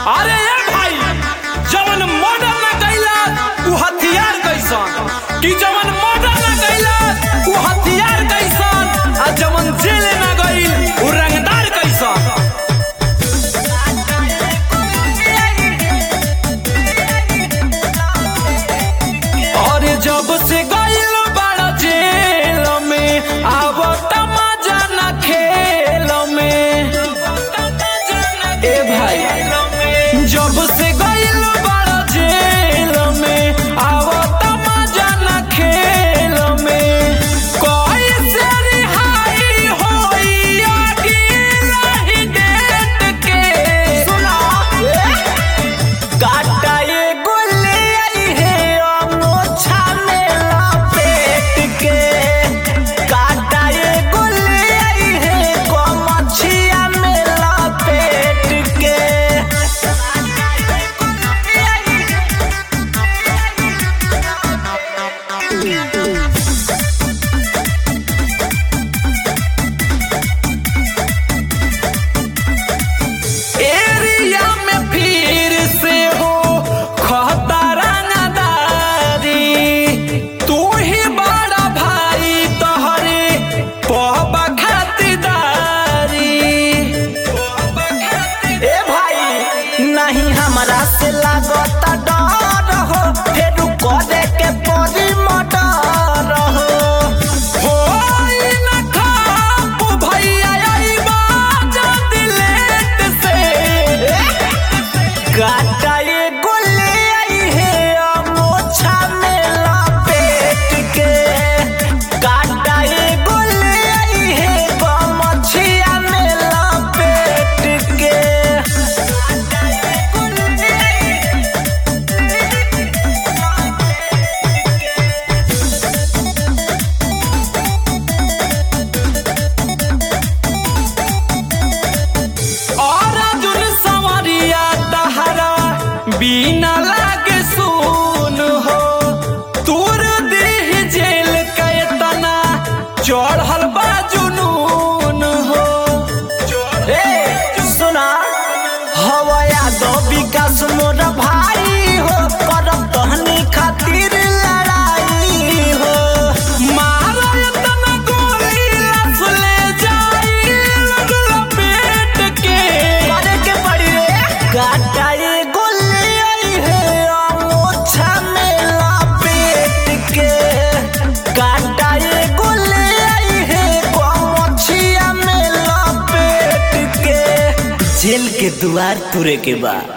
अरे ए भाई जवन मर्डर ना कैला उ हथियार कैसन कि जवन मर्डर ना कैला उ हथियार कैसन आ जवन जेल ना गइल उ रंगदार कैसन और जब से गइल बड़ा जेल में अब मजा न खेल में ए भाई जब से गइल बड़ा जेल में अब मजा न खेल में कैसे रिहाई होई अगला ही डेट के सुना काटा ये गुल्ली आई है अमोछा में लपेट के काटा ये गुल्ली आई है कोमछिया में लपेट के एरिया में फिर से हो खतरा नदारी तू ही बड़ा भाई तोहरे पब खातिदारी ए भाई नहीं हमरा से लागता डर हो फिर करे के परी मटर हो होई न खाप भैया अइबा जल्दी लेट से काटा ये गुल्ली आई है अमोछा में लपेट के काटा ये गुल्ली आई है गमछिया में लपेट के और जुन सवरिया तहरा बिना लागे सुन हो तूर देह जेल के तना चढ़ल बा जुनून हो ए सुना हवया दो विकास मोर भाई हो करब तहनी खातिर लड़ाई हो मारल तना गोली लस ले जाई लगल पेट के करे के पड़ी रे काटा ये गुल्ली आई है अमोछा में लपेट के काटा ये गुल्ली आई है गमछिया में लपेट के जेल के दुआर तुरे के बाद